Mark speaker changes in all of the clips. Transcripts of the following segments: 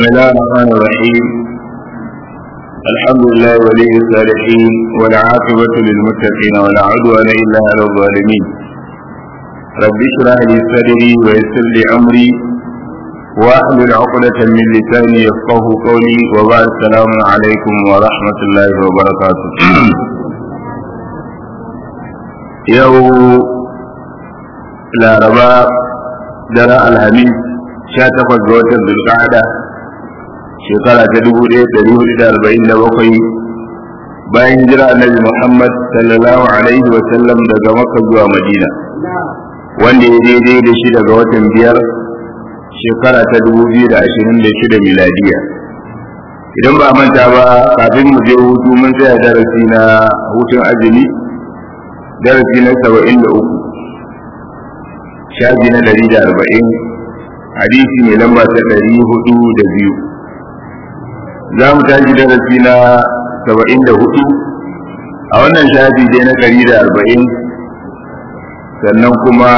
Speaker 1: بسم الله الرحمن الرحيم الحمد لله ولي الصالحين والعاقبة للمتقين ولا عدوان إلا على الظالمين رب اشرح لي صدري ويسر لي أمري واحلل عقدة من لساني يفقه قولي وبعد السلام عليكم ورحمة الله وبركاته يوم لا ربا درى الحميد sha takwas ga watan zulqa'ada shekara ta dubu ɗaya ɗari hudu da arba'in da bakwai bayan jira annabi muhammad sallallahu alaihi wa sallam daga makka zuwa madina wanda ya daidai da shi daga watan biyar shekara ta dubu biyu da ashirin da shida miladiya idan ba manta ba kafin mu je hutu mun tsaya darasi na hutun azumi darasi na saba'in da uku shafi na ɗari da arba'in hadisi mai lamba ta ɗari hudu da biyu za mu tashi darasi na saba'in da hudu a wannan shafi dai na ɗari da arba'in sannan kuma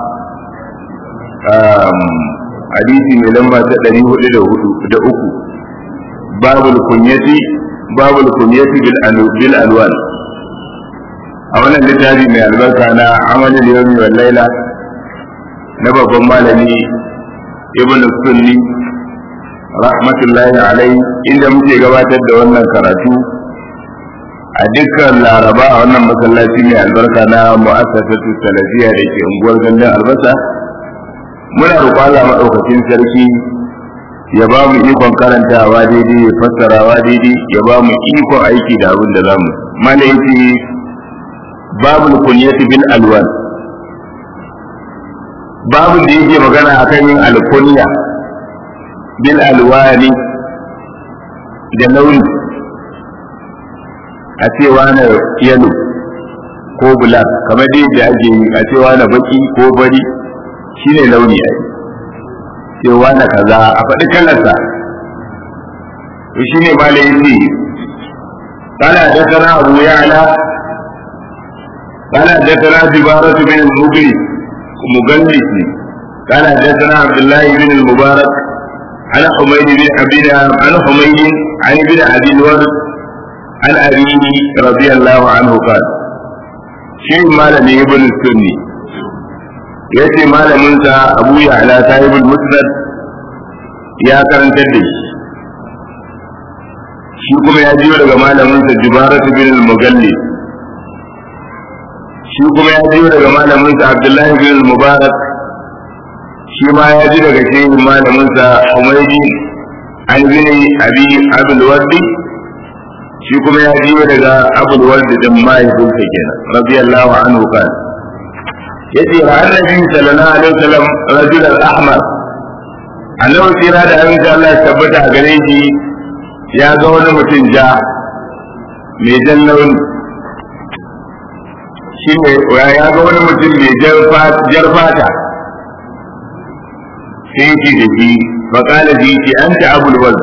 Speaker 1: hadisi mai lamba ta ɗari hudu da hudu da uku babul kunyati babul kunyati bil alwan a wannan littafi mai albarka na amalin yawmi wal laila na babban malami ibn sunni rahmatullahi alai inda muke gabatar da wannan karatu a dukkan laraba a wannan masallaci mai albarka na mu'assasatu salafiya da ke unguwar gandun albasa muna roƙon Allah maɗaukakin sarki ya ba mu ikon karantawa daidai ya fassarawa daidai ya ba mu ikon aiki da abin da zamu malaiti babul kunyati bil alwan babu da yake magana akan yin alkunya bil alwani da launi a cewa na yalo ko black kamar dai da ake yi a cewa na baki ko bari shine launi ai cewa na kaza a faɗi kalarsa to shine ma da yake قال حدثنا أبو يعلى قال حدثنا زبارة بن المغري مجلس قال حدثنا عبد الله بن المبارك عن حميد بن عبد عن حميد عن ابن ابي الورد عن ابيه رضي الله عنه قال شيء مالني ابن السني yace malaminsa abu ya ala sahibul musnad ya karantar da shi shi kuma ya jiyo daga malaminsa jubaratu bin al-mugalli shi kuma ya ji daga malaminsa Abdullahi bin Mubarak shi ma ya ji daga shehin malaminsa Humaydi an bin Abi Abdul Wardi shi kuma ya ji daga Abdul Wardi din mahaifinsa kenan radiyallahu anhu kan yace ra annabi sallallahu alaihi wasallam rajul al-ahmar annabi sira da abin da Allah ya tabbata a gare shi ya ga wani mutum ja mai jan launi shi ne ya ga wani mutum mai jar fata sai ce da shi faƙala ji ce an ta abul wal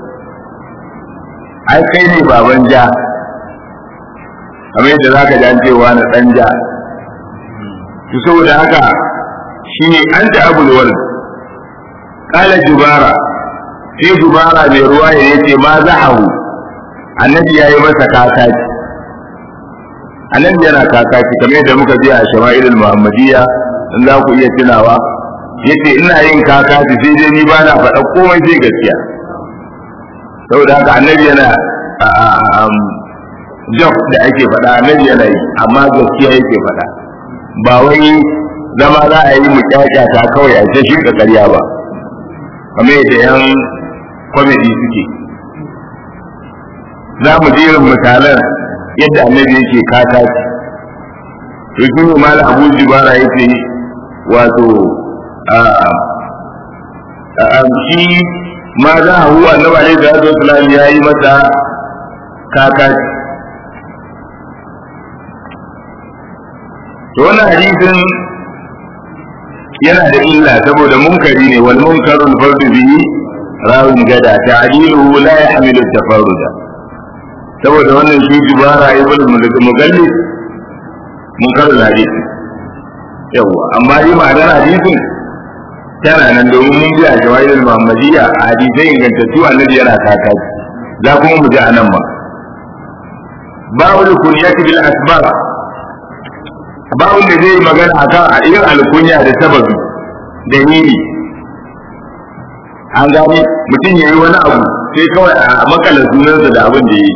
Speaker 1: ai kai ne baban ja kamar yadda za ka jan cewa na ɗan ja to saboda haka shi ne an ta abul wal ƙala jubara sai jubara mai ruwa ya ce ma zahahu annabi ya yi masa kakaci annabi yana kakaci kamar yadda muka ji a shama'ilul muhammadiyya in za ku iya tunawa yace ina yin kakaci sai dai ni ba na faɗa komai sai gaskiya saboda haka annabi yana job da ake faɗa annabi yana yi amma gaskiya yake faɗa ba wai zama za a yi mu ta kawai a ce shi ƙarya ba kamar yadda yan comedy suke za mu jerin misalan yadda annabi yake kaka to shi ne mal abu jibara yake wato shi ma za a huwa annabi alaihi salatu wasalam ya yi masa kaka to wannan hadisin yana da illa saboda munkari ne wal munkarul fardu bihi rawin gada ta'diluhu la yahmilu tafarruda saboda wannan shi jibara ibn mugallis mun karin hadisi yawa amma yi ma'anar hadisin tana nan domin mun biya jawahirul muhammadiyya a hadisai ingantattu annabi yana kakaci za kuma mu ji a nan ma babu kunyati bil asbab babu da zai magana akan a irin alkunya da sababi da nini an gane mutum ya yi wani abu sai kawai a makala sunansa da abin da ya yi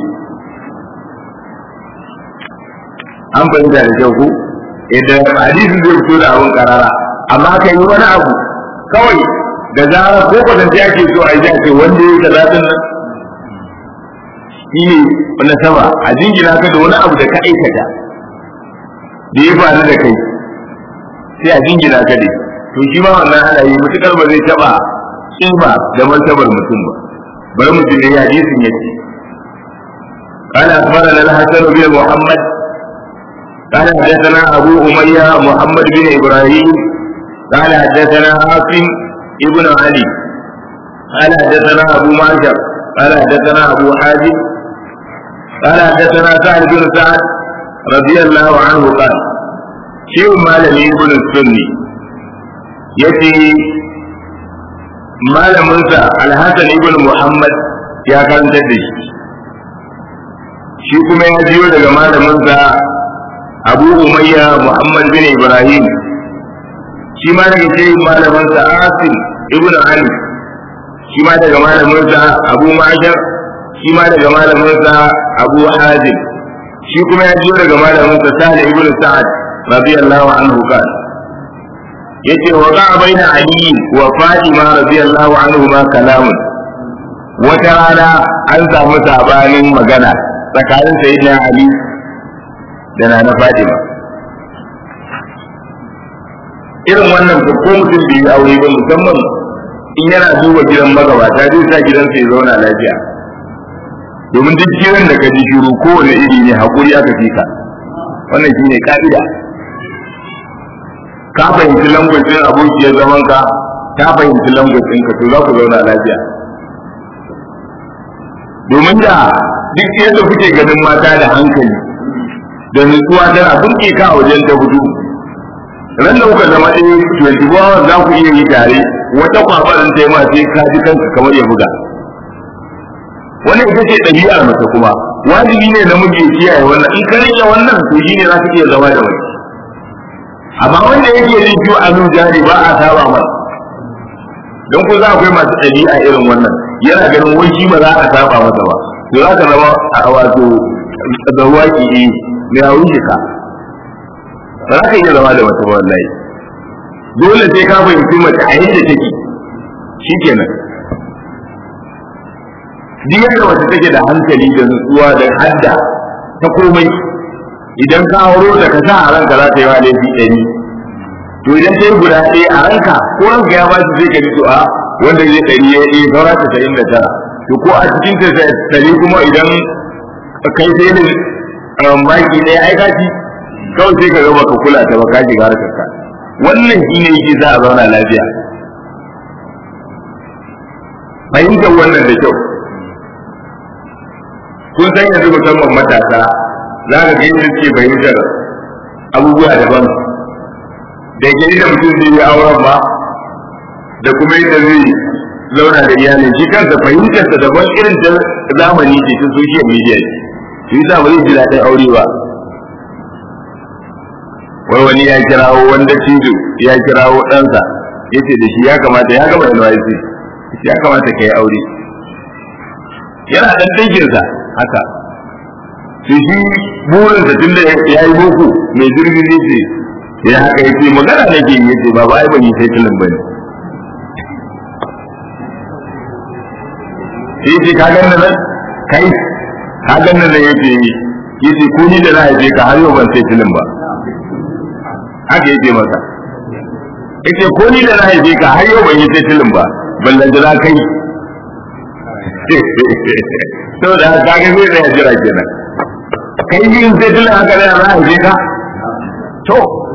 Speaker 1: an fahimta da kyau ko idan hadisin zai fito da abin karara amma kan yi wani abu kawai da zarar ko kwatance ake so a yi ce wanda ya yi kaza din nan shi ne wani sama a jingina ka da wani abu da ka aikata da ya faru da kai sai a jingina ka ne to shi ma wannan ana yi mutukar ba zai taba kima da martabar mutum ba bari mutum ne ya hadisin yake قال أخبرنا الحسن بن محمد قال حدثنا أبو أمية محمد بن إبراهيم قال حدثنا عاصم ابن علي قال حدثنا أبو معشر قال حدثنا أبو حازم قال حدثنا سعد بن سعد رضي الله عنه قال شيء مالني ابن السني يتي malaminsa alhassan ibn muhammad ya karanta da shi shi kuma ya jiyo daga malaminsa abu umayya muhammad bin ibrahim shi ma daga ce malaminsa asim ibn ali shi ma daga malaminsa abu mashar shi ma daga malaminsa abu hazim shi kuma ya jiyo daga malaminsa sale ibn sa'ad radiyallahu anhu kan yace wa ga baina ali wa fatima radiyallahu anhu ma kalamun wata rana an samu sabanin magana tsakanin sayyidina ali da nana fatima irin wannan ko mutum bai aure ba musamman in yana duba gidan magabata zai sa gidansa ya zauna lafiya domin duk gidan da ka ji shiru kowane iri ne hakuri aka fika wannan shine ka'ida ka fahimci langwacin abokiyar zaman ka ta fahimci langwacin ka to za ku zauna lafiya domin da duk yadda kuke ganin mata da hankali da nutsuwa tana burke ka a wajen ta hudu ran da kuka zama ɗaya twenty four hours za ku iya yi tare wata kwafarin ta yi ma sai ka ji kanka kamar ya buga wannan ita ce ɗabi'ar mace kuma wajibi ne namiji ya kiyaye wannan in ka rike wannan to shi ne za ka iya zama da mace amma wanda yake jin ciwo a nun jari ba a saba masa don ko za akwai masu ɗabi'a irin wannan yana ganin wai shi ba za a saba masa ba to za ka zama a wato da waki ne mai hawan shika ba za ka iya zama da mace ba wallahi dole sai ka fahimci mace a yadda take shi kenan duk yadda mace take da hankali da nutsuwa da hadda ta komai idan ka auro da ka sa a ranka za ta yi wa laifi ɗari to idan ta yi guda ɗaya a ranka ko ranka ya bashi zai ka ji to a wanda zai ɗari ya yi saura ta sa'in da tara to ko a cikin ta ɗari kuma idan kai sai da baki ɗaya ai kaci kawai sai ka gaba ka kula ta ba ka shiga harkar ka wannan shi ne yake za a zauna lafiya fahimtar wannan da kyau kun san yanzu musamman matasa za ka ga yadda suke fahimtar abubuwa daban da ke da mutum zai yi auren ba da kuma yadda zai zauna da iyalin shi kansa fahimtarsa daban irin ta zamani ce ta social media ce shi yasa ba zai ji daɗin aure ba wai wani ya kirawo wanda cijo ya kirawo ɗansa ya ce da shi ya kamata ya gama NYC ya kamata ka yi aure yana ɗan ɗinkinsa haka su shi burinsa tun da ya yi boko mai jirgin ne ce ya haka ya ce magana na ke yi ce ba ba ai ban yi sai filin ba ne sai ce ka ganna nan kai ka ganna nan ya ce ya ce ko ni da na haife ka har yau ban sai filin ba haka ya ce masa ya ce ko ni da na haife ka har yau ban yi sai filin ba ballan da kai saboda haka kaga zai tsaya jira kenan kai yin sai tilla haka da za a je ka to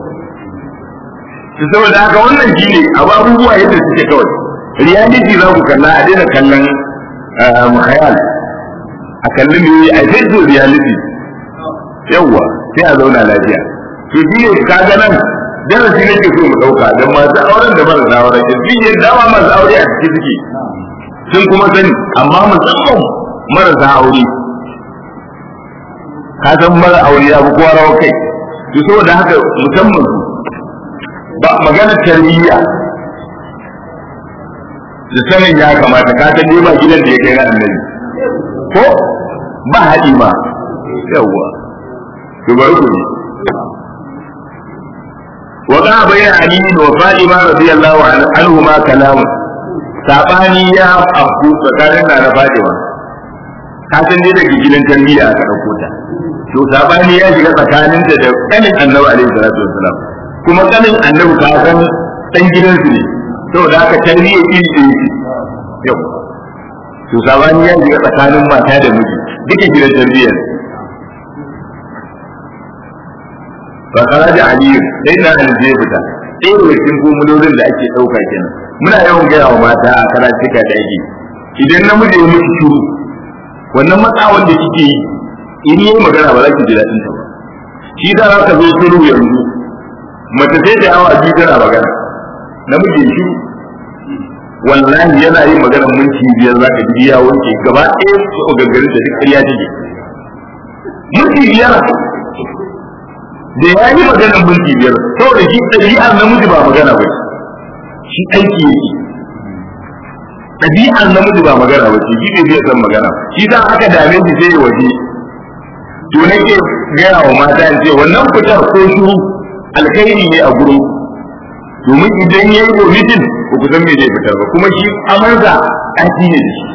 Speaker 1: saboda haka wannan shi ne abu abubuwa yadda suke kawai reality za ku kalla a daina kallon mukhayal a kallon ne a sai reality yawwa sai a zauna lafiya to shi ne kaga nan darasi nake so mu dauka dan masu auren da marasa auren ke sun yi dama masu aure a cikin suke sun kuma sani amma musamman marasa aure ka san mara aure ya fi kowa rawa kai to saboda haka musamman ba magana tarbiyya da sanin ya kamata ka san dai ba gidan da ya kai na annabi ko ba haɗi ma yawwa to bari ku ne وقع بين علي وفاطمة رضي الله عنهما كلام sabani ya afku tsakanin na Fatima ka san dai daga gidan tarbiyya aka dauko ta to sabani ya shiga tsakanin ta da kanin Annabi alaihi salatu wassalam kuma kanin Annabi ka san dan gidan su ne saboda haka tarbiyya iri ce yau to sabani ya shiga tsakanin mata da miji duka gidan tarbiyya fa kharaja ali sai na ali zai fita sai da cikin gumulolin da ake dauka kenan muna yawan gaya wa mata a karatuka da ake idan namiji ya miki shiru wannan matsawan da kike yi in yi magana ba za ki ji daɗin ta ba shi da za ka zo shiru yanzu mace sai da yawa biyu tana magana namiji ya shiru wallahi yana yin maganar minti biyar za ka ji ya wanke gaba ɗaya su gaggarin da duk ƙarya take minti biyar da ya yi maganar minti biyar saboda shi ɗabi'ar namiji ba magana ba shi aiki yake ɗabi'ar namiji ba magana ba shi ne zai san magana shi ta aka dame shi sai ya waje to nake gaya wa mata in ce wannan fitar ko shuru alkhairi ne a gurin domin idan ya yi vomitin ba ku san me zai fitar ba kuma shi amarza aiki ne da shi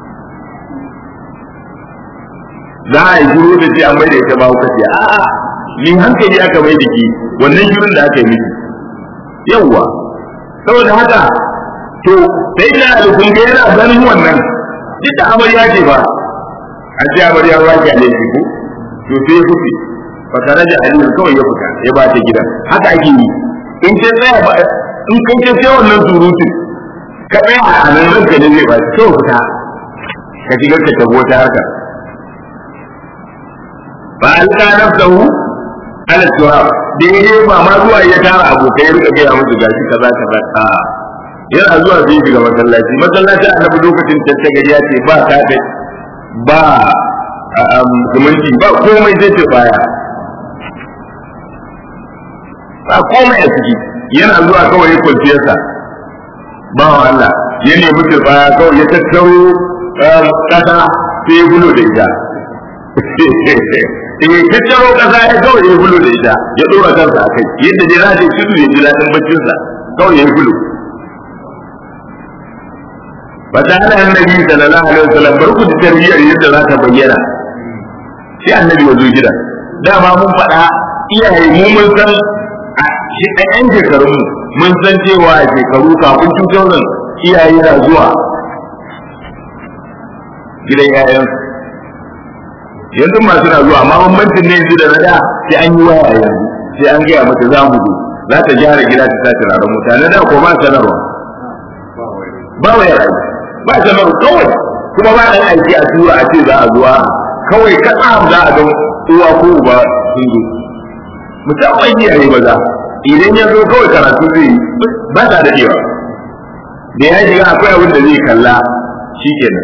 Speaker 1: za a yi shiru da ce an mai da ita ba kuka ce a'a ni hankali aka mai da ke wannan shirin da aka yi miki yawwa saboda haka to sai da alkun ga yana ganin wannan duk da amarya ce ba a ce amarya ba ki alaihi ko to sai ya kufi fa karaja aliyu kawai ya fita ya ba ta gidan haka ake yi in ce tsaya ba in kun ce sai wannan surutun ka tsaya a nan ranka ne zai ba kawai fita ka shiga ka tabo ta harka ba alka nafsahu ala turab daidai ba ma zuwa ya tara abokai rika gaya musu gashi kaza kaza a yana zuwa zai shiga masallaci masallaci annabi lokacin tattagari ya ce ba ta ba zumunci ba komai zai ce baya ba komai a ciki yana zuwa kawai ya kwanciyarsa ba wa Allah ya nemi baya kawai ya tattaro kasa sai ya gulo da ita eh tattaro kasa ya kawai ya gulo da ita ya dora kansa a kai yadda dai za ta tudu ya ji daɗin baccinsa kawai ya gulo ba ta hana annabi sallallahu alaihi wasallam bar ku da tarbiyyar yadda za ta bayyana sai annabi ya zo gida dama mun faɗa iyaye mu mun san shi ɗan shekarun mu mun san cewa a shekaru kafin cutar iyaye na zuwa gidan yayansu yanzu masu na zuwa amma bambancin ne yanzu da na da sai an yi waya yanzu sai an gaya mata za mu zo za ta gyara gida ta sa turaren mutane da ko ba sanarwa ba waya ba sanarwa kawai kuma ba ɗan aiki a tura a ce za a zuwa kawai kaɗa za a ga uwa ko uba sun zo musamman iyaye maza idan ya zo kawai karatu zai ba ta daɗewa da ya shiga akwai abin da zai kalla shi kenan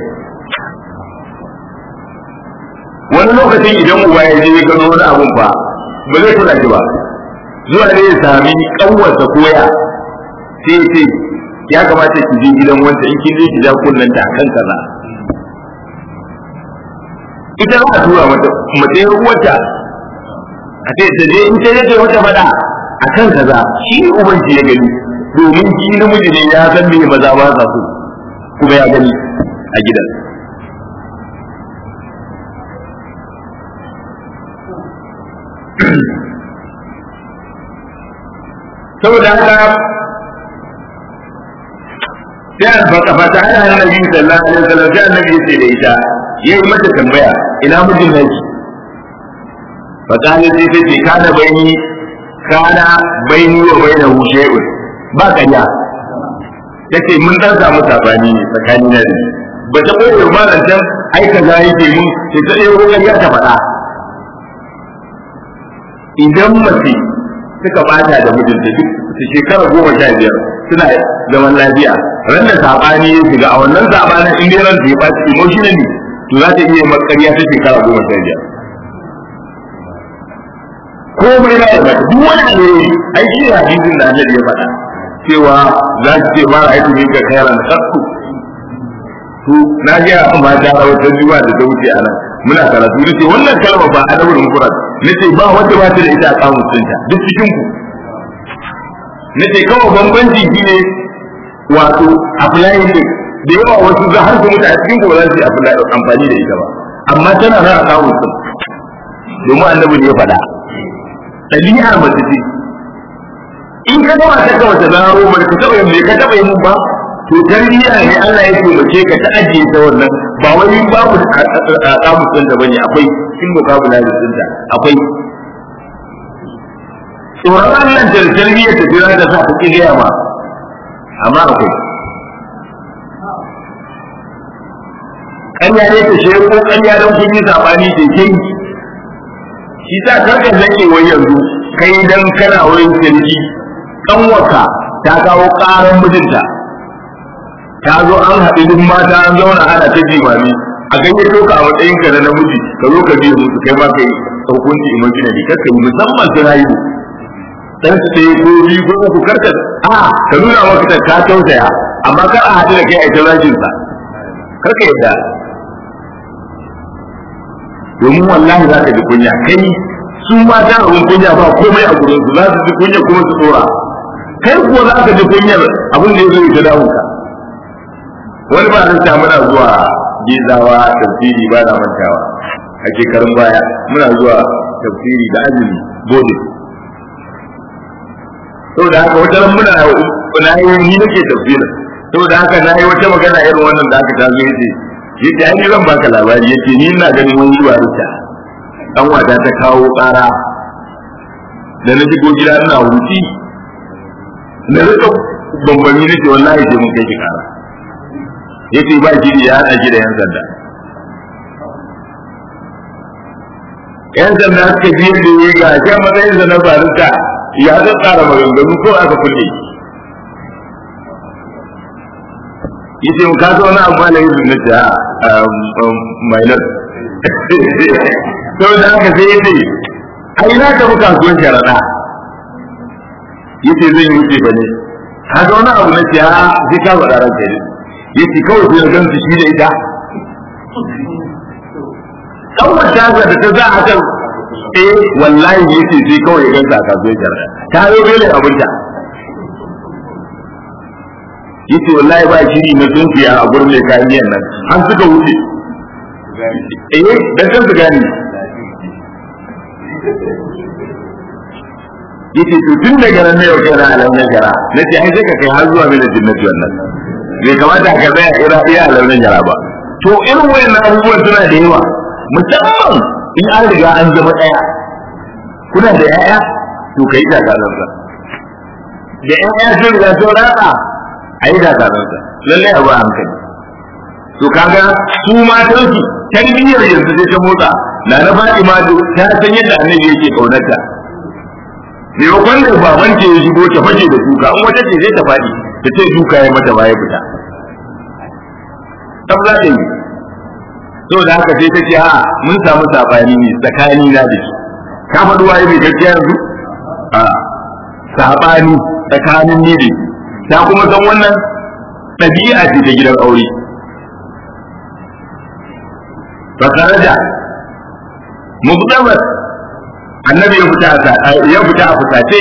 Speaker 1: wani lokacin idan uba ya je ya gano wani abun ba ba zai kula shi ba zuwa ne ya sami kanwarsa koya sai ce ya kamata ki je gidan wanda in kin je ki ja kunnan ta kan kaza ita za a tura mata mace uwarta a ce ta je in ta je wata fada a kan kaza shi uban ya gani domin shi namiji ne ya san me maza ba sa so kuma ya gani a gidan saboda haka sai albaka fata ana annabi sallallahu alaihi wasallam sai annabi yace da ita yayi mata tambaya ina mijin naki fata ne sai ta ce kana baini kana baini wa bainahu shay'un ba kanya tace mun dan samu sabani ne tsakani na da ba ta koyi ba nan can ai kaza yake mun sai ta dai ruwan ya ta faɗa idan mace suka bata da mijinta duk su shekara goma sha biyar suna zaman lafiya ran da sabani ya shiga a wannan sabanin in dai ran ya baci emotionally to za ta iya makariya ta shekara goma sha biyar komai na yarda duk wani alheri ai shi ne hadisin da Allah ya faɗa cewa za su ce ma ra'aytu minka khairan qattu to na ga amma ta wata juwa da ta wuce a nan muna karatu nace wannan kalma ba adabul mufrad nace ba wanda ba ta da ita a kamun sunta duk cikin ku nace kawai bambanci shine wato applying din da yawa wasu za har su mutu a cikin ku ba za su yi amfani da ita ba amma tana nan a kamun sun domin annabi ne ya faɗa ɗabi'ar mace ce in ka gama ta kawai ta zaro ba ka taɓa yin ka taɓa yin ba to tarbiyya ne Allah ya taimake ka ta ajiye ta wannan ba wani babu a kamus ɗinta bane akwai cikin vocabulary ɗinta akwai tsoron Allah da tarbiyya ta jira da sa ta gaya ma amma akwai ƙarya ne ta shi ko ƙarya don kun yi saɓani da ke shi sa karka zake wai yanzu kai dan kana wurin sirri kanwaka ta kawo karan mijinta ta zo an haɗu duk mata an zauna ana ta jimami a ganye to ka a matsayin ka na namiji ka zo ka biya musu kai ma kai hukunci imaginary karka yi musamman su rayu dan su ɗaya ko biyu ko uku karka a ka nuna maka ta ka tausaya amma kar a haɗu da kai a ita zagin sa karka yadda domin wallahi za ka ji kunya kai su mata abin kunya ba komai a gurin su za su ji kunya kuma su tsora kai kuwa za ka ji kunyar abin da ya zo ya damu ka wani ba zan ta muna zuwa gizawa tafsiri ba na mantawa a shekarun baya muna zuwa tafsiri da azumi bode saboda haka wata ran muna na yi ni nake tafsirin saboda haka na yi wata magana irin wannan da aka tazo yace yace ai zan baka labari yace ni ina ganin wani zuwa rita dan wata ta kawo ƙara da na shigo gida ina huci na rika bambami nake wallahi sai mun kai ki ƙara yace ba shi ya hada shi da yan sanda yan sanda suka biyar da ya ga shi matsayin sa na barista ya zan tsara maganganu ko aka kulle yace mu ka zo na amma na yin na ta minor to da haka sai yace ai na ka buka kasuwan sharaɗa yace zan yi wuce ba ne ka ga wani abu na ce ha sai ka faɗa ranka ne yace kawai sai gan su shi da ita dan wata ga da ta za a kan eh wallahi yace sai kawai gan sa ka zuwa jarra ta zo bele abinta yace wallahi ba shiri na tunkiya a gurin mai kayan miyan nan an suka wuce eh dan kan su gani yace to tun daga nan ne yau kana alamun jara nace ai sai ka kai har zuwa mai jinnati wannan bai kamata ka tsaya ira iya launin yara ba to irin wayannan abubuwan suna da yawa musamman in an riga an zama ɗaya kuna da yaya to kai da kazansa da yaya sun riga sun ratsa a yi da kazansa lalle abu a hankali to kaga su matan su tarbiyyar yanzu sai ta motsa na na Fatima ta san yadda annabi yake kaunarta maimakon da baban ce ya shigo ta fashe da kuka in wata ce zai ta faɗi ta ce duka ya mata baya fita tab za ta yi so da haka sai ta ce a mun samu sabani ne tsakani na da shi ka faɗi waye mai gaskiya yanzu a sabani tsakanin ni da ta kuma san wannan ɗabi'a ce ta gidan aure fakaraja muktabar annabi ya fita a ya fita a fusace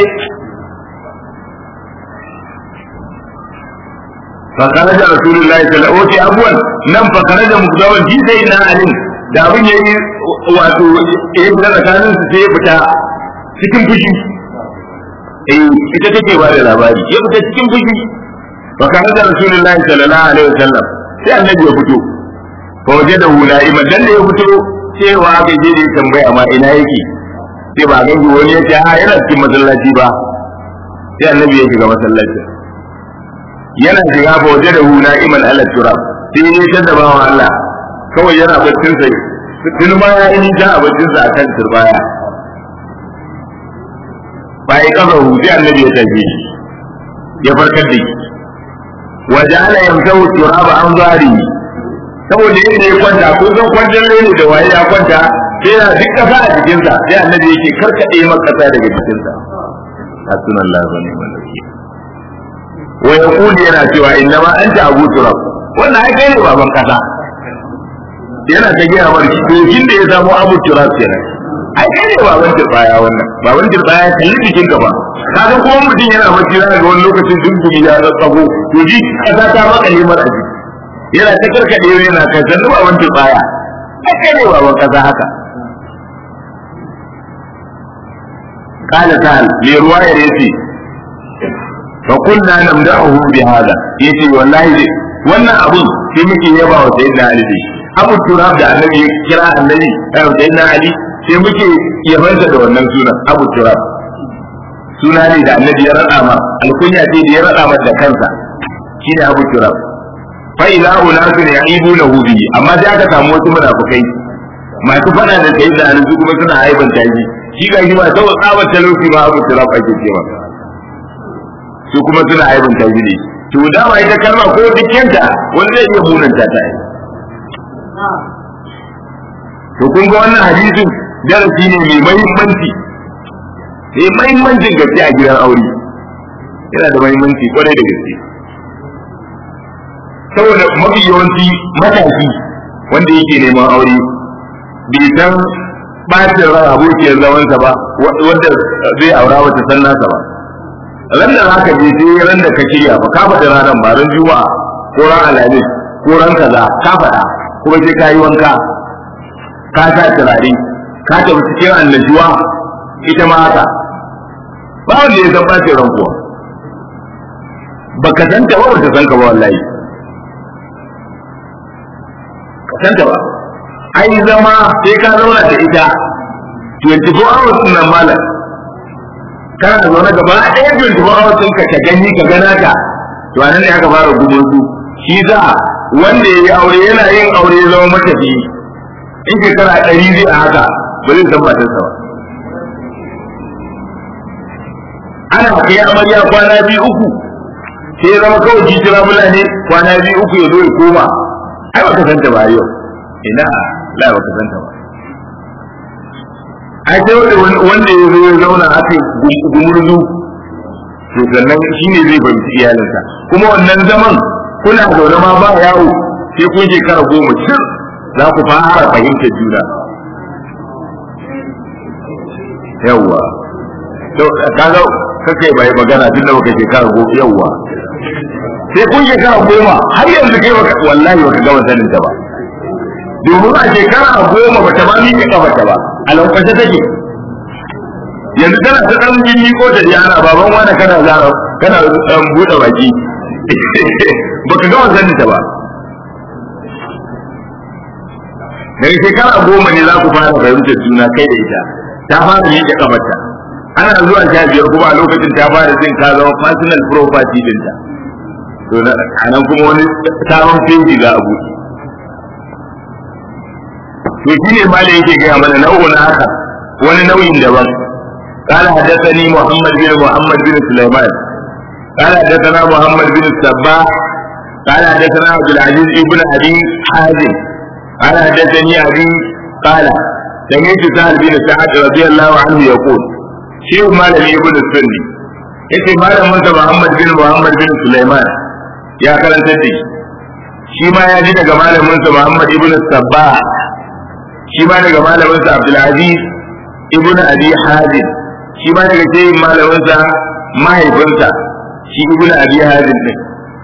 Speaker 1: فخرج رسول الله صلى الله عليه وسلم أبوان نم فخرج مقدما في سيدنا علي da abin ya yi wato ya fita tsakanin su sai ya fita cikin fushi eh ita take ba da labari ya fita cikin fushi fa kana da rasulullahi sallallahu alaihi wasallam sai annabi ya fito fa waje da hula iman dan da ya fito cewa bai je da tambaya amma ina yake sai ba ga wani ya ce a yana cikin masallaci ba sai annabi ya shiga masallaci yana shiga fa waje da hu na'iman ala turab sai ya tada bawa Allah kawai yana baccin sa tun ma ya yi nisa a baccin sa akan turbaya bai kaza hu sai annabi ya tafi ya farkar da shi wa ja'ala yamsahu turaba an zari saboda yadda ya kwanta ko zan kwantar ne da waye ya kwanta sai yana duk kasa a jikinsa sai annabi yake karkade maka kasa daga jikinsa hasbunallahu wa ni'mal wakeel wa yaqulu yana cewa innama anta abu turab wannan ai kai ne baban kasa yana ta gaya mar to kin da ya samu abu turab kenan ai kai ne baban turbaya wannan baban turbaya kalli jikin ka ba kaga kuma mutum yana bacci zaka ga wani lokacin dungumi ya tsago to ji kasa ta maka limar a jiki yana ta karkade yana kai sannu baban turbaya ai kai ne baban kasa haka قال تعالى لرواية يتي فقلنا نمدحه بهذا يتي والله دي wannan abun sai muke yaba wa sayyidina Ali dai Abu Turab da Annabi ya kira Annabi eh sayyidina Ali sai muke yabansa da wannan sunan Abu Turab suna ne da Annabi ya rada ma alkunya ce da ya rada ma da kansa shine Abu Turab fa ila unasun ya'ibunahu bi amma sai aka samu wasu munafikai masu fada da sayyidina Ali su kuma suna aibanta shi shi ga shi ba saboda tsabar talauci ba abu tiraf ake ce masa su kuma suna aibin ta ne to dama ita kalma ko dukkanta wanda zai iya munanta ta yi to kun ga wannan hadisin darasi ne mai mahimmanci mai mahimmancin gaske a gidan aure yana da mahimmanci kwarai da gaske saboda mafi yawanci matashi wanda yake neman aure bai san bacin ran abokiyar zamansa ba wanda zai aura wata san nasa ba ran da za ka je sai ran da ka shirya ba ka faɗi ranar ba ran juma'a ko ran alhamis ko ran kaza ka faɗa kuma sai ka yi wanka ka sa turare ka tafi cikin annashuwa ita ma haka ba wanda ya san bacin ran kuwa baka san ta ba baka san ka ba wallahi ka san ta ba ai zama sai ka zauna da ita 24 hours din nan malam kana zaune gaba ɗaya 24 hours din ka gani ka gana ta to anan ne aka fara gudun su shi za wanda ya yi aure yana yin aure ya zama matafi in shekara ɗari zai a haka ba zai san matarsa ba ana kai amarya kwana biyu uku sai ya zama kawai jijira ne kwana biyu uku ya zo ya koma ai baka santa ba yau ina la baka santa ba ai sai wanda ya zo ya zauna aka gumurzu to sannan shi ne zai fahimci iyalinsa kuma wannan zaman kuna zaune ma ba yawo sai kun shekara goma cir za ku fara fahimtar juna yawwa to kaga kake bai magana tun da baka shekara goma yawwa sai kun shekara goma har yanzu kai baka wallahi baka gama sanin ta ba domin a shekara goma ba ta ba miƙe kafa ta ba a lankwashe take yanzu tana ta ɗan jini ko ta ji ana baban wani kana zara kana ɗan buɗe baki baka gama sanin ta ba daga shekara goma ne za ku fara fahimtar juna kai da ita ta fara miƙe kafarta ana zuwa sha biyar kuma a lokacin ta fara jin ka zama personal property dinta to a nan kuma wani sabon feji za a buɗe to shi ne malai yake gaya mana nau'un haka wani nau'in daban قال حدثني محمد بن محمد بن سليمان قال حدثنا محمد بن السباح قال حدثنا عبد العزيز بن ابي حازم قال حدثني ابي قال سمعت سهل بن سعد رضي الله عنه يقول شيخ مالك ابن السني yace malamin sa Muhammad bin Muhammad bin Sulaiman ya karanta da shi ma ya ji daga malamin sa Muhammad ibn Sabbah shi ma daga malamin sa Abdul Aziz ibn Abi Hazim shi ma daga cikin malamin sa mahaifinsa shi ibn Abi Hazim din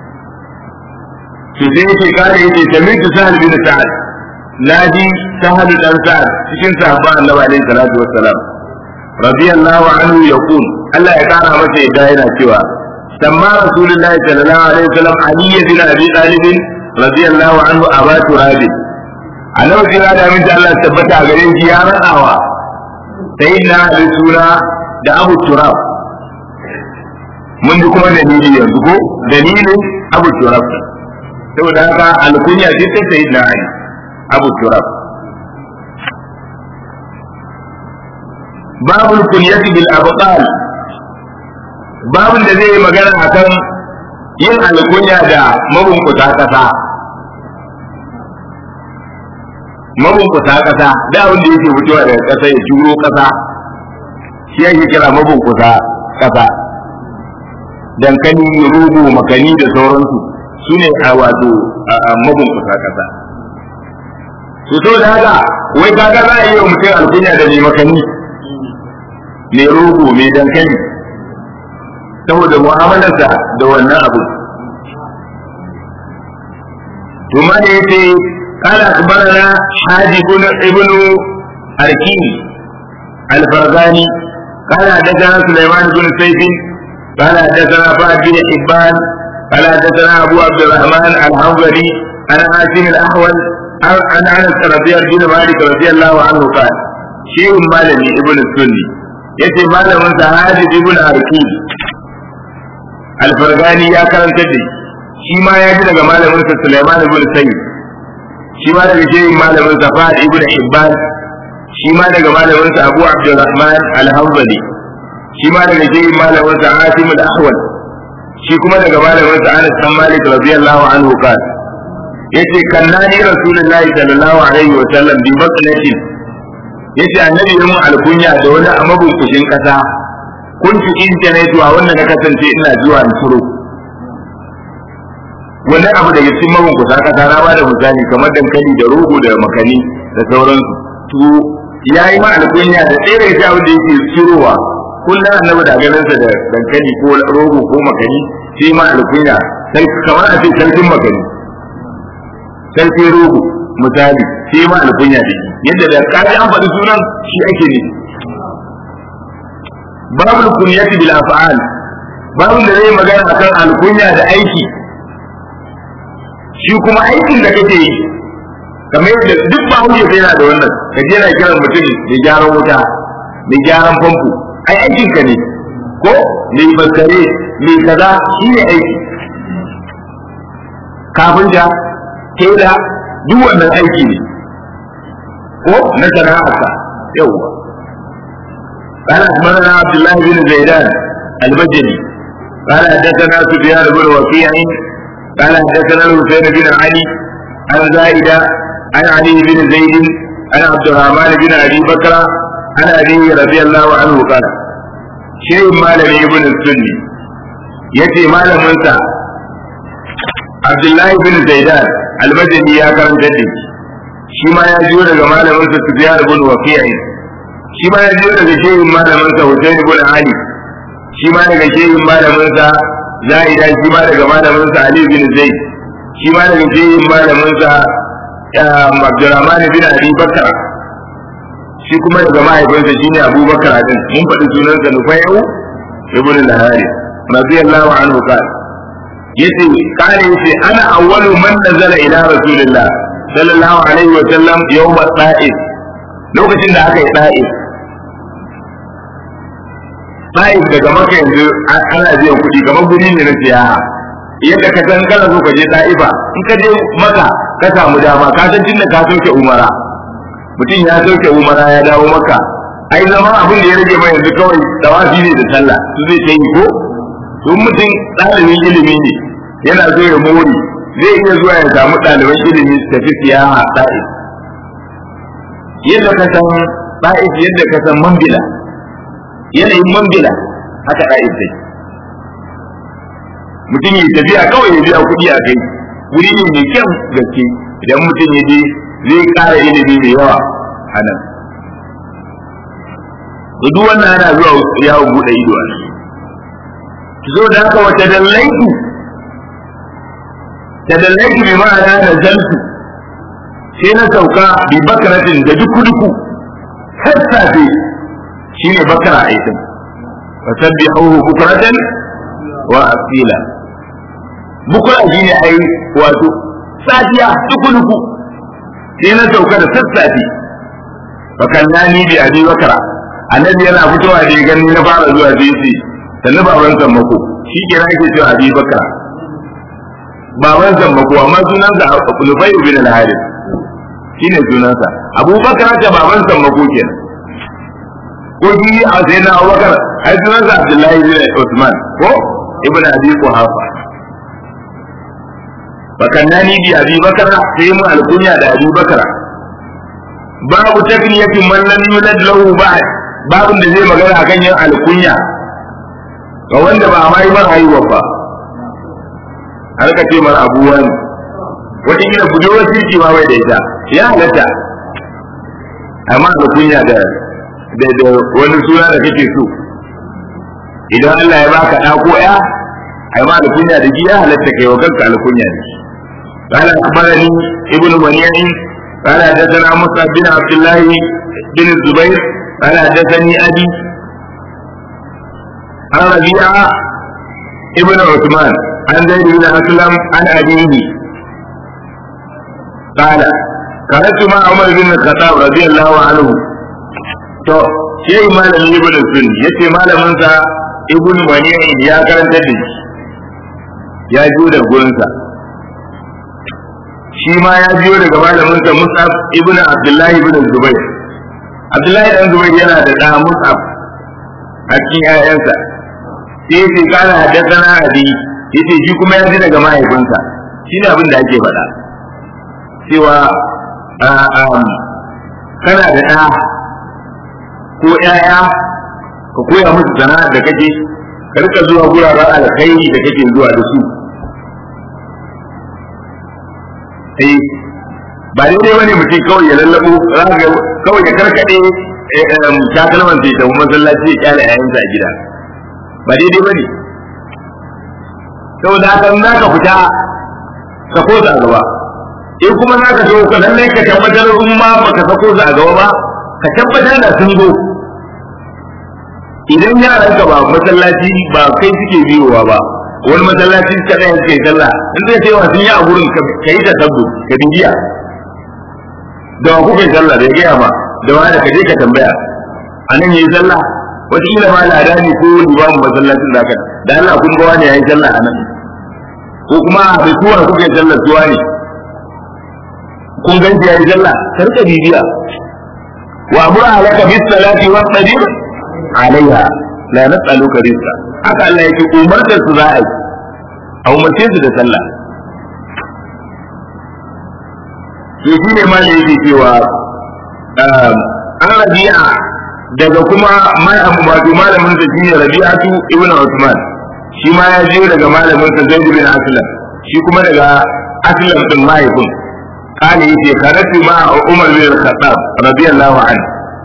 Speaker 1: to sai yake kare yake sami'tu Sahal bin Sa'ad naji Sahal dan Sa'ad cikin sahabban Annabi alaihi salatu wassalam radiyallahu anhu yaqul Allah ya kara masa yadda yana cewa سمى رسول الله صلى الله عليه وسلم علي بن ابي طالب رضي الله عنه ابا تراب على وجه هذا من الله ثبت a gare shi ya radawa sayyidina ali suna da abu turab mun ji kuma dalili yanzu ko dalilin abu turab saboda haka alkunya ce ta sayyidina ali abu turab babu kunyati bil abqal babin da zai yi magana akan yin alkunya da mabunkuta kasa mabunkuta kasa da abin da yake fitowa daga kasa ya turo kasa shi ake kira mabunkuta kasa dankali rugu makani da sauransu su ne a wato mabunkuta kasa su so da haka wai kaga za a yi wa mutum alkunya da mai makani mai rogo mai dankali saboda mu'amalarsa da wannan abu to ma da yace قال أخبرنا حاجب بن ابن أركين الفرغاني قال حدثنا سليمان بن سيف قال حدثنا فهد بن حبان قال حدثنا أبو عبد الرحمن الحنظلي عن عاصم الأحول عن أنس رضي الله مالك رضي الله عنه قال شيء مالني ابن السني yace malamin sa Hadid ibn Arki Al-Fargani ya karanta da shi ma ya ji daga malamin sa Sulaiman ibn Sayyid shi ma daga shehin malamin sa Fahd ibn Hibban shi ma daga malamin sa Abu Abdurrahman Al-Hanbali shi ma daga shehin malamin sa Asim al-Ahwal shi kuma daga malamin sa Anas bin Malik radiyallahu anhu kan yace kannani Rasulullahi sallallahu alaihi wa sallam bi baklatin yace annabi ya mun alkunya da wani a mabunkushin kasa kuntu internet wa wannan na kasance ina zuwa in turo wannan abu da cikin mabunkusa kasa na bada misali kamar dankali da rogo da makani da sauransu to yayi ma alkunya da ɗaya daga cikin da yake tsirowa kullum annabi da ganinsa da dankali ko rogo ko makani sai ma alkunya sai kamar a ce sarkin makani sarkin rogo misali sai ma alkunya da yadda da kaji an faɗi sunan shi ake ne babu kunyati bil af'al babu da zai magana akan alkunya da aiki shi kuma aikin da kake yi kamar yadda duk ba hujja sai yana da wannan ka je na kiran mutum da gyaran wuta da gyaran famfo ai aikin ka ne ko mai faskare mai kaza shi ne aiki kafinta tela duk wannan aiki ne ko na sana'arsa yawwa قال أخبرنا عبد الله بن زيدان البجلي قال حدثنا سفيان بن وكيع قال حدثنا الحسين بن علي عن زائدة عن علي بن زيد عن عبد الرحمن بن أبي بكر عن أبيه رضي الله عنه قال شيء مالم ابن السني يتي مالم منسى عبد الله بن زيدان البجلي يا كرم جدي shi ma ya jiyo daga malaminsa Sufyan ibn Waqi'i shi ma ya jiyo daga shehin malaminsa Hussein ibn Ali shi ma daga shehin malaminsa Zaida shi ma daga malaminsa Ali bin Zaid shi ma daga shehin malaminsa Abdurrahman bin Abi Bakar shi kuma daga mahaifinsa shine Abu Bakar din mun faɗi sunansa Nufayyu ibn al-Hari radiyallahu anhu qala yace kare yace ana awwalu man nazala ila rasulillah sallallahu alaihi wa sallam yawma ta'if lokacin da aka yi ta'if ta'if daga maka yanzu ana biyan kuɗi kamar guri ne na siyaha yadda ka san kana so ka je ta'ifa in ka je maka ka samu dama ka san tunda ka sauke umara mutum ya sauke umara ya dawo maka ai zama abin da ya rage mai yanzu kawai tawafi ne da sallah su zai ta yi ko to mutum ɗalibin ilimi ne yana so ya more zai iya zuwa ya samu ɗaliban ilimi su tafi siyaha ɗa'if yadda ka san ɗa'if yadda ka san mambila yanayin mambila haka ɗa'if dai mutum ya tafiya kawai ya biya kuɗi a kai wuri ne mai kyan gaske idan mutum ya je zai ƙara ilimi mai yawa a nan duk wannan ana zuwa yawon buɗe ido a nan zo da haka wata dallaiku tadallaki bi ma'ana da zaltu sai na sauka bi bakaratin da duku duku sassafe shine bakara aitin wa sabbihuhu bukratan wa asila bukra shine ai wato safiya duku duku sai na sauka da sassafe fa kallani bi abi bakara annabi yana fitowa da gani na fara zuwa sai ce sannu baban sammako shi ke ake cewa abi bakara baban sammako amma sunansa Nufai bin al-Harith shine sunansa Abubakar ta baban sammako kenan ko shi a sai na Abubakar ai sunansa Abdullahi bin Usman ko ibn Abi Quhafa bakannani bi Abi Bakar sai mu alkunya da Abi Bakar babu takniyatin man lam yulad lahu ba'd babun da zai magana akan yin alkunya ga wanda ba ma yi mar haihuwa ba har ka ce mar abuwa ne wata kila budurwar kirki ma bai da ita ya halatta amma alkunya da da wani suna da kake so idan Allah ya baka ɗa ko ya ai ma alkunya da ji ya halatta kai wa kanka alkunya ne قال أخبرني ابن منيع قال حدثنا مصعب بن عبد الله بن الزبير قال حدثني أبي عن ربيعة ابن عثمان عن زيد بن أسلم عن أبيه قال خرجت مع عمر بن الخطاب رضي الله عنه to shi malamin ibn sun yace malamin sa ibn mani'in ya karanta da shi ya jiyo da gurin sa shi ma ya jiyo daga malamin sa Mus'ab ibn Abdullah ibn Zubair Abdullahi dan Zubair yana da da Mus'ab a cikin ƴaƴansa sai yace kana haddathana abi yace shi kuma ya ji daga mahaifinsa shine abin da ake faɗa cewa kana da ɗa ko ƴaƴa ka koya musu sana'ar da kake ka rika zuwa guraren alkhairi da kake zuwa da su eh ba daidai bane mutum kawai ya lallabo kawai ya karkade takalman sai tafi masallaci ya kyale yayansa a gida ba daidai bane saboda haka za ka fita ka ko a gaba in kuma za ka so ka lallai ka tabbatar in ma baka sako su a gaba ba ka tabbatar da sun zo idan yaran ka ba masallaci ba kai suke biyowa ba wani masallaci ka ɗaya suke sallah in zai ce sun yi a gurin ka yi ta tabbu ka bibiya da wa kuka yi sallah da ya gaya ma da wa da ka je ka tambaya a nan yi sallah wataƙila ma lada ne ko limamin masallacin da da Allah kun ga wani ya yi sallah a nan ko kuma a bai tuwa kuka yi sallah tuwa ne kun ganci ya yi sallah ka rika bibiya wa amura alaka bis salati wa qadir alaiha la nas'aluka rizqa haka Allah yake umartar su za a yi a umarce su da sallah to shi ne ma yake cewa an rabi'a daga kuma wato malamin sa shine rabi'atu ibnu usman shi ma ya je daga malamin sa zaid bin aslam shi kuma daga aslam din mahaifin قال يتي خرجت مع عمر بن الخطاب رضي الله عنه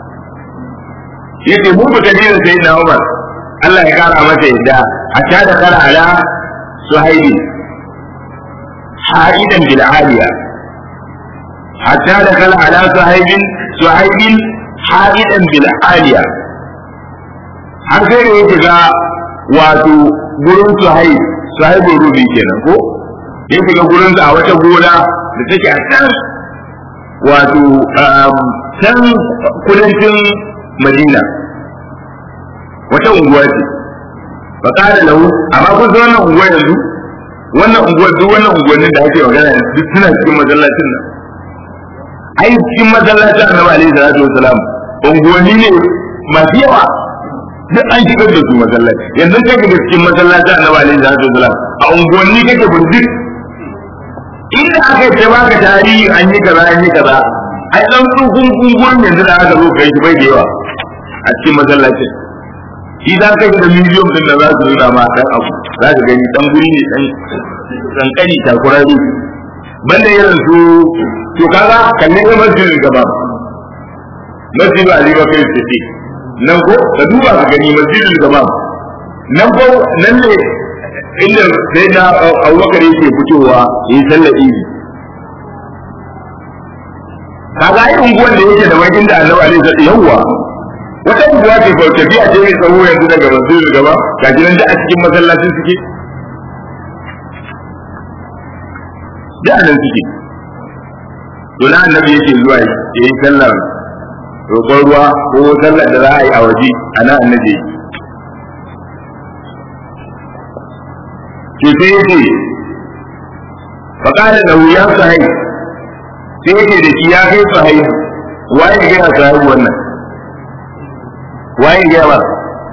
Speaker 1: yace mu fita ne da sayyidina Umar Allah ya kara masa yadda hatta da kara ala suhaibi ha'idan bil aliya hatta da kara ala suhaibin suhaibin ha'idan bil aliya har sai da yake ga wato gurin suhaib suhaibin rubi kenan ko ya shiga gurin a wata gona da take a can wato can kudancin madina wata unguwa ce fa kada lahu amma kun san wannan unguwa yanzu wannan unguwa duk wannan unguwannin da ake magana duk suna cikin masallacin nan ai cikin masallacin annabi alaihi salatu wasalam unguwanni ne masu yawa duk an shigar da su masallaci yanzu kai ga cikin masallacin annabi alaihi salatu wasalam a unguwanni kake burdik inda aka yi ta baka tarihi an yi kaza an yi kaza ai dan tsugun gungun yanzu da aka zo kai shi bai da yawa a cikin masallacin shi za ka da miliyon din da za su nuna ma dan abu za ka gani dan guri ne dan kankani takurari banda irin su to kaga kalle ga masjidin gaba masjidin Ali Bakar Siddiq nan ko ka duba ka gani masjidin gaba nan ko nan ne inda sai na Abubakar yake fitowa yi sallar idi kaga ai unguwan da yake da wani inda Annabi alaihi salatu yawwa wata unguwa ce ko tafiya ce mai tsawo yanzu daga masjidin gaba ga gidan da a cikin masallacin suke da nan suke to na annabi yake zuwa ya yi sallar roƙon ruwa ko sallar da za a yi a waje a nan annabi yake to sai yake faƙada da wuya sahai sai yake da shi ya kai sahai waye ga ya sahabi wannan waye gaya ba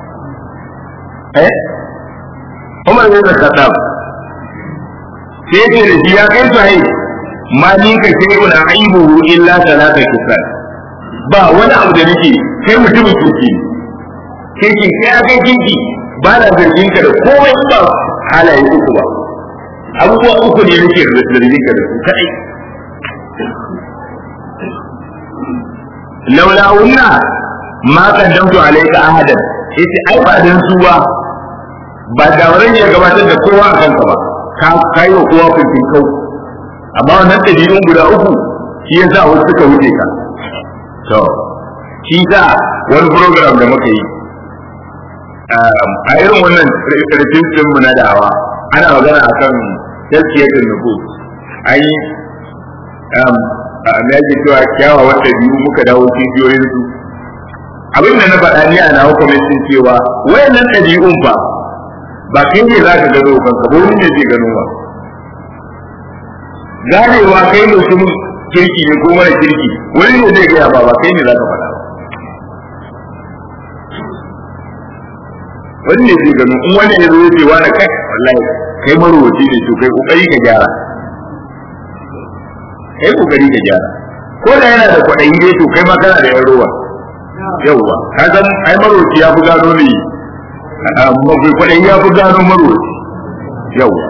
Speaker 1: eh Umar bin Khattab sai ce da shi ya kai sai ma ni ka sai un aibuhu illa salata kisan ba wani abu da nake kai mutumin kirki kirki kai akai kirki ba na zargin ka da komai ba halaye uku ba abubuwa uku ne nake zargin ka da su kadai laula unna ma kaddamtu alayka ahadan yace ai ba dan su ba ba da wurin ya gabatar da kowa a kanka ba ka kai wa kowa kuntin kau amma wannan dabi'un guda uku shi yasa wasu suka wuce ka to shi sa wani program da muka yi a irin wannan rikicin mu na da'awa ana magana akan tazkiyatul nufus ai me yake cewa kyawawan ɗabi'u muka dawo cibiyoyin su abin da na faɗa ni a nawa kwamitin cewa wayannan ɗabi'un fa ba kai ne za ka gano kanka ba wani ne zai gano ba ganewa kai mutum kirki ne ko mara kirki wani ne zai gaya ba ba kai ne za ka faɗa ba wani ne zai gano in wani ne zai ce wani kai wallahi kai marowaci ne to kai kokari ka gyara kai kokari ka gyara ko da yana da kwaɗayi dai to kai ma kana da yan rowa yauwa ka san ai marowaci ya fi gano ne mafi kwaɗayi ya fi gano marowaci yauwa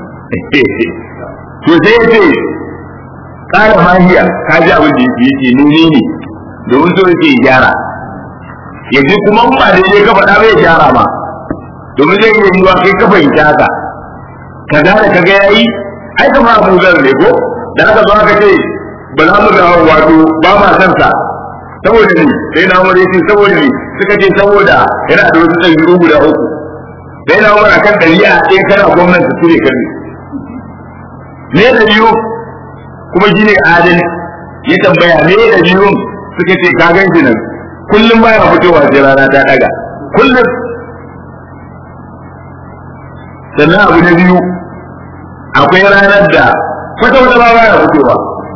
Speaker 1: to sai ya ce ƙara mahiya ka ji abin da yake yake nuni ne domin so yake gyara ya ji kuma ba daidai ka faɗa bai gyara ma domin zai yi yiwuwa kai ka fahimci haka ka gane ka ga yayi ai ka ma Abu Zar ne ko da aka zo aka ce ba za mu da wato ba ma san sa saboda ni sai na umar yace saboda ni suka ce saboda yana da wasu ɗabi'u guda uku sai na umar akan ɗari'a ɗaya kana gwamnati su ne kan ne da biyu kuma shi ne adal ya tambaya me da biyun suka ce ka gan shi nan kullum baya fitowa sai rana ta daga kullum sannan abu na biyu akwai ranar da kwata wata ba baya fitowa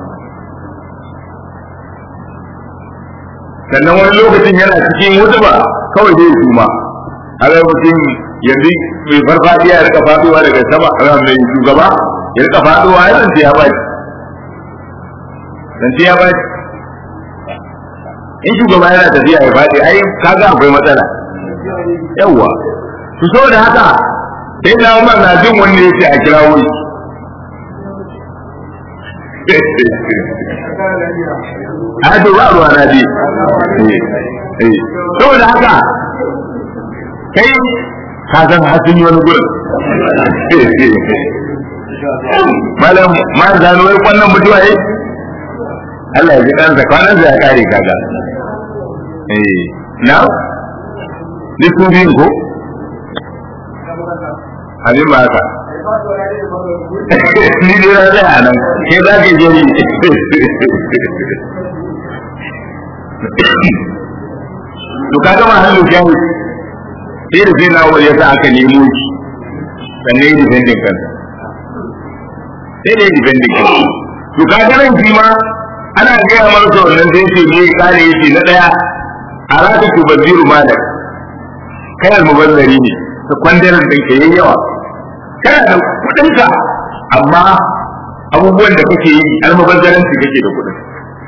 Speaker 1: sannan wani lokacin yana cikin wuta ba kawai zai suma a ga mutum yanzu mai farfadiya ya rika faduwa daga sama a mai shugaba ya rika faduwa ya zance ya baki zance ya baki in shugaba yana tafiya ya faɗi ai kaga akwai matsala yawwa su saboda haka sai na umar na jin wanda ya ce a kira wuri a to ba ruwa na bi saboda haka kai ka san hasin wani gurin malam ma zanu wai kwannan mutuwa eh Allah ya ji ɗansa kwanan ya kare kaga eh na ni su biyun ko abin ba haka ni dai na zai a nan ke za ka jeri to ka gama hannu shahu sai da sai na wani yasa aka nemo shi sannan yi defending kansa sai da yi defending kansa to ka ga nan shi ma ana gaya masa wannan sai ce ne kare yace na daya a raka tu baziru malak kai almubazzari ne ka kwandaran din ka yayi yawa kana da kudin ka amma abubuwan da kake yi almubazzaranci kake da kudin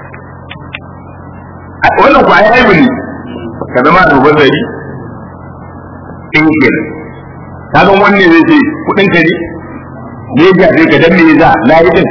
Speaker 1: wannan ku ayi aibu ne ka zama almubazzari in kenan kaga wanne zai ce kudin ka ne ne ya ka dan me za la yi din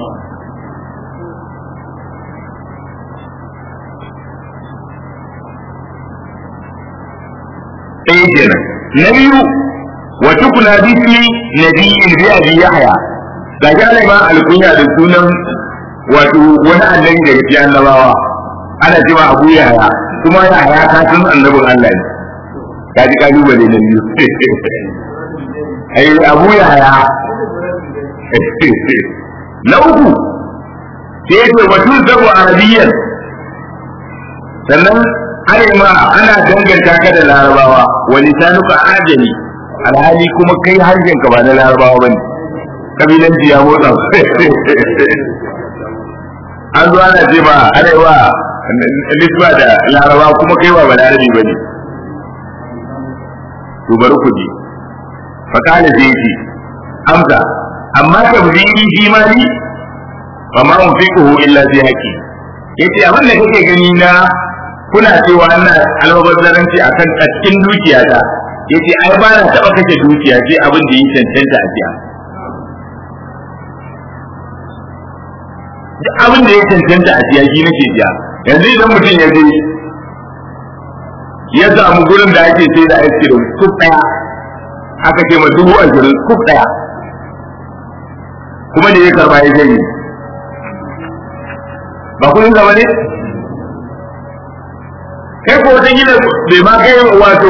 Speaker 1: ɗaya kenan na biyu wa tukuna bismi nabiyyin bi abi yahya ga gane ma alkunya da sunan wato wani annabi daga cikin annabawa ana cewa abu yahya kuma yahya ka san annabin Allah ne ka ji kalubale na biyu ai abu yahya na uku sai ya ce wa tuzabu arabiyyan sannan ma ana danganta ka da larabawa wa lisanuka ajami alhali kuma kai harshen ka ba na larabawa bane kabilanci ya motsa an zo ana ce ba ana yi wa nisba da larabawa kuma kai ba balarabi bane to bari ku ji fa kana sai ce amsa amma tabdiri fi mali fa ma unfiquhu illa fi haqqi yace abin da kake gani na kuna cewa ina almubazzaranci akan cikin dukiyata yace ai ba na taba kashe dukiya sai abin da yi cancanta a biya duk abin da ya cancanta a biya shi nake biya yanzu idan mutum ya je ya samu gurin da ake sai da ice cream kuf daya aka ce ma dubu ashirin kuf daya kuma da ya karba ya zai ba kudin zama ne kai ko wata gina bai ma kai wato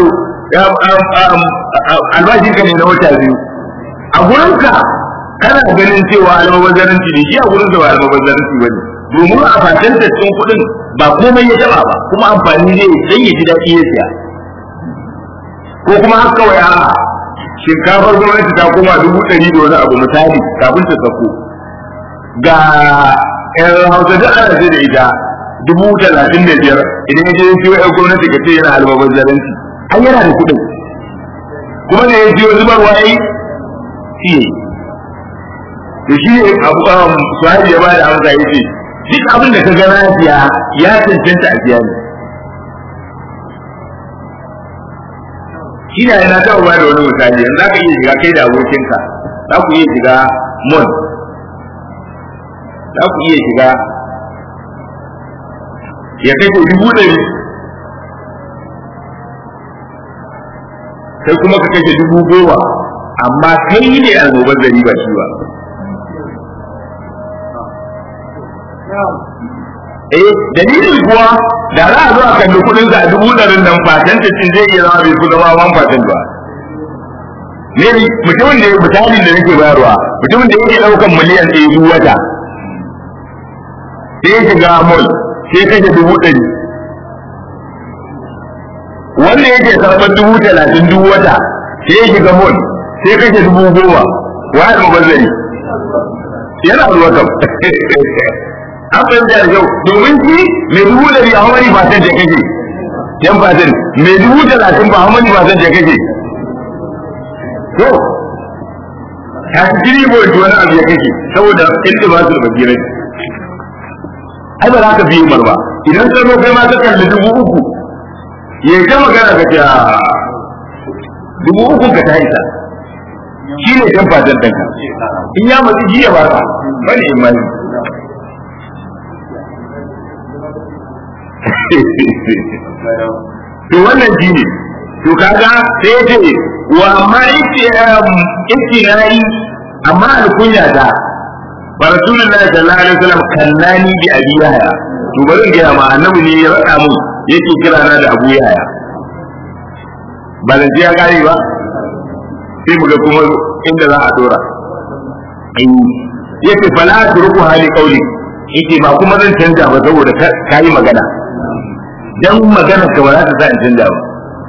Speaker 1: albashin ka ne na wata biyu a gurinka kana ganin cewa almubazzaranci ne shi a gurin da ba almubazzaranci ba ne domin a fatan cikin kuɗin ba komai ya taba ba kuma amfani zai dan ya ji daɗi ya siya ko kuma haka kawai a shinkafar gwamnati ta koma dubu ɗari da wani abu misali kafin ta sako ga yan hausa duk ana ce da ita dubu talatin da biyar idan ya je ya siyo yan gwamnati ka ce yana almubazzaranci an yana da kuɗin kuma da ya siyo zubarwa ya yi shi to shi ne abu suhabi ya bada amsa ya ce duk abin da ka ga na siya ya cancanta a siya ne shi ne yana taɓa ba da wani misali yanzu za ka iya shiga kai da abokinka za ku iya shiga mon za ku iya shiga ya kai ko dubu ɗari kai kuma ka kashe dubu goma amma kai ne annobar gari ba shi ba eh dalilin kuwa da za a zo a kalli kudin sa a dubu ɗarin nan fatan ta cin zai iya zama bai fi zama wan fatan ba ne mutumin da misalin da nake bayarwa mutumin da yake ɗaukan miliyan ɗaya duk wata sai ya shiga mall sai kashe dubu ɗari wanda yake karɓar dubu talatin duk wata sai ya shiga mall sai kashe dubu goma wa ya mabazzari yana ruwa kam an fahimta da kyau domin shi mai dubu ɗari a wani fatan da kake yan fatan mai dubu talatin ba a wani fatan da kake to ka ci jiri ko wani abu ya kake saboda inda ba su da bakirai ai ba za ka biyu mar ba idan ka zo kai ma ka kalli dubu uku ya ta magana ka ce dubu uku ka ta isa shi ne kan fatan ɗanka in ya matsi jiya ba ka bane imani to wannan shi ne to kaga sai ya ce wa amma istinai amma alkunya ta ba rasulullahi sallallahu alaihi wasallam kannani bi abi yahya to bari ga ma annabi ne ya raka mun yake kira na da abu yahya ba da ya gari ba sai mu ga kuma inda za a dora yace fala turku hali qauli yace ba kuma zan canja ba saboda ka yi magana dan magana ka ba za ta sa in canja ba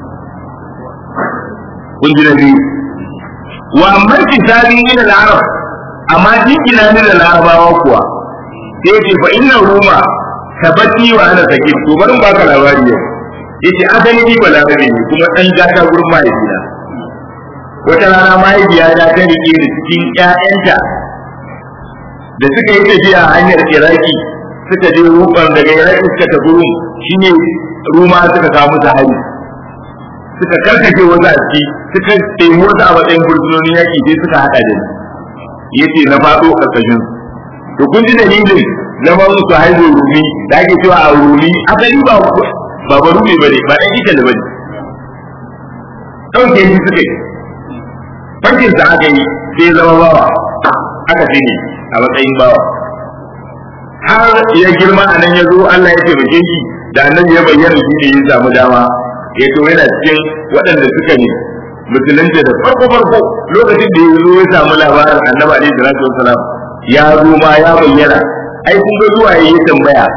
Speaker 1: kun ji na biyu wa amma kitabin ila al-arab amma jikina ni da larabawa kuwa sai yace fa inna ruma tabati wa ana sakin to barin baka labari yau yace asali ni ba larabe ne kuma dan gata gurin mahaifina wata rana mahaifiya ta ta rike da cikin ƴaƴanta da suka yi tafiya a hanyar iraki suka je ruban daga iraki suka tafi rum shine ruma suka kawo musu hari suka karkace wasu a ciki suka ɗebi wasu a matsayin fursunonin yaƙi sai suka haɗa da ni yace na faɗo ƙarƙashin to kun ji dalilin na ba su haihu rumi da ake cewa a rumi asali ba ba ba rumi bane ba ɗan ita da bane ɗauke shi suka yi farkin sa aka yi sai zama bawa aka ce ne a matsayin bawa har ya girma a nan ya zo Allah ya taimake shi da annabi ya bayyana shi ne ya samu dama ya to yana cikin waɗanda suka ne musulunci da farko farko lokacin da ya zo ya samu labarin annabi alaihi salatu wassalam ya zo ma ya bayyana ai kun ga zuwa yayi tambaya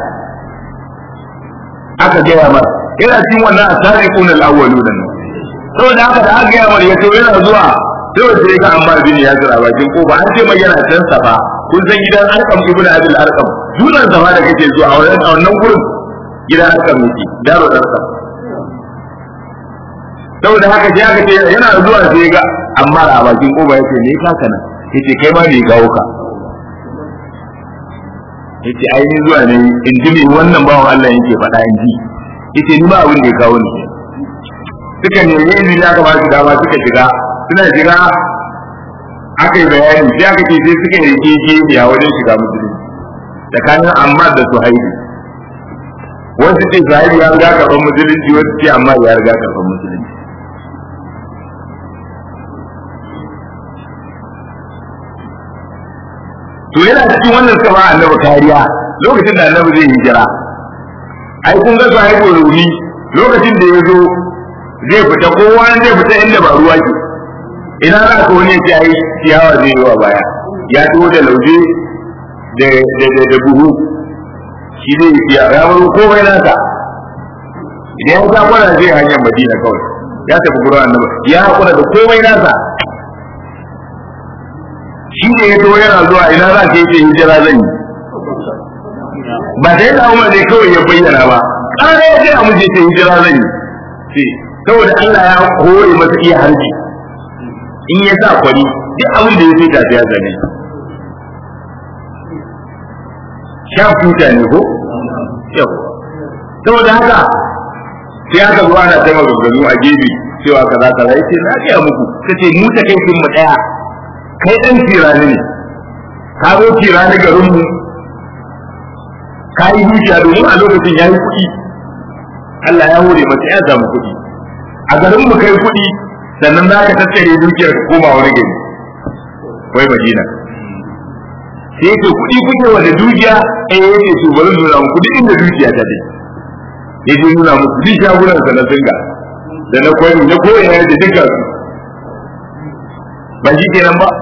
Speaker 1: aka gaya mar yana cikin wannan asabiqun al-awwalun nan saboda haka da aka gaya mar ya to yana zuwa sai sai ga amma bin ya jira bakin kofa an ce mai yana can safa kun san gidan arkam ibn abil arkam dunan safa da kake zuwa a wannan gurin gidan arkam yake daro arkam saboda haka sai aka ce yana zuwa sai ga amma a bakin koba yace me ka kana yace kai ma me kawo ka yace ai ni zuwa ne in ji me wannan bawan Allah yake faɗa in ji yace ni ba abin da ya kawo ni suka ne ne ne aka ba su dama suka shiga suna shiga aka yi bayani sai aka ce sai suka yi keke a wajen shiga musulunci tsakanin amma da suhaibi wasu ce suhaibi ya riga karɓar musulunci wasu ce amma ya riga karɓar musulunci to yana cikin wannan suka ba annabi kariya lokacin da annabi zai hijira ai kun ga sahibu rumi lokacin da ya zo zai fita kowa zai fita inda ba ruwa ke ina za ka wani ya ai ciyawa zai yi wa baya ya tuwo da lauje da da buhu shi zai yi ciyawa ya wani komai nasa idan ya ta kwana zai hanyar madina kawai ya tafi gurin annabi ya hakura da komai nasa shi ne ya to yana zuwa ina za ka yi hijira zan yi ba sai da umar ne kawai ya bayyana ba ƙara ya ce a muje ce hijira zan yi ce saboda Allah ya hore masa iya harbi in ya sa kwari duk abin da ya sai tafi ya zane sha futa ne ko yau saboda haka sai aka zo ana taimaka maganganu a gefe cewa kaza kaza yace na ga muku kace mu ta kai mu daya kai ɗan tirani ne ka zo tirani garin mu ka yi dukiya domin a lokacin ya yi kuɗi Allah ya hore masa ya samu kuɗi a garin mu kai kuɗi sannan za ka tattare dukiyar ka koma wani gari wai Madina sai ce kuɗi kuke wanda dukiya eh yake su bari nuna muku duk inda dukiya ta dai ya je nuna muku duk shagunan sa na singa da na kwari na koyar da duka su ba shi kenan ba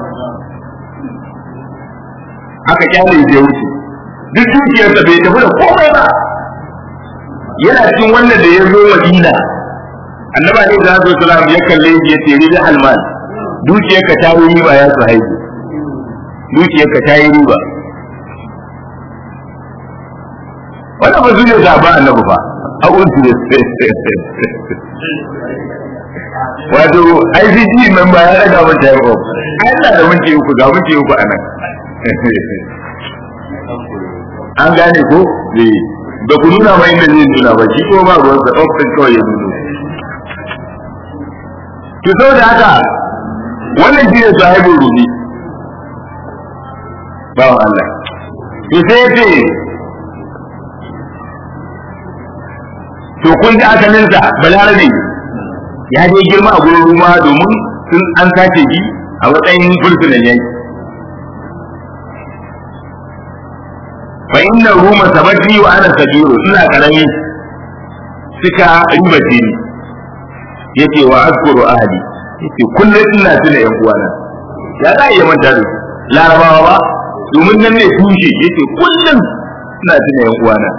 Speaker 1: aka kyale ya wuce duk dukiyarsa bai tafi da komai ba yana cikin wanda da ya zo madina annaba ne da zo salam ya kalle shi ya ce rida almal dukiyarka ta yi riba ya su haihu dukiyarka ta yi riba wannan ba zuwa zaba annabi ba a unsu wato ICG member ya daga mun time off ai ina da minti uku ga minti uku a nan an gane ko eh da ku nuna mai inda zai nuna ba shi ko ba ruwan sa off din kawai ya nuna to saboda haka wannan shi ne sahibul rubi ba Allah to sai ce to kun ji asalinsa balarabe ya je girma a gurin ruma domin sun an sace shi a matsayin fursunan yanki fa inna ruma sabati wa ana sabiru ina karami suka ribace ni yace wa azkuru ahli yace kullum ina tuna yan uwana ya za iya manta da larabawa ba domin nan ne tushe yace kullum ina tuna yan uwana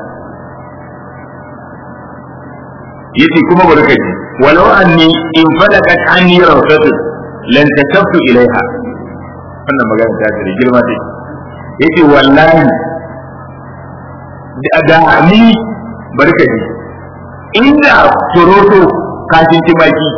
Speaker 1: yace kuma barkaci walau anni in fadakat anni rawsatun lan takaftu ilaiha wannan magana ta da girma dai yace wallahi da ni barkaci inda toroto kashin timaki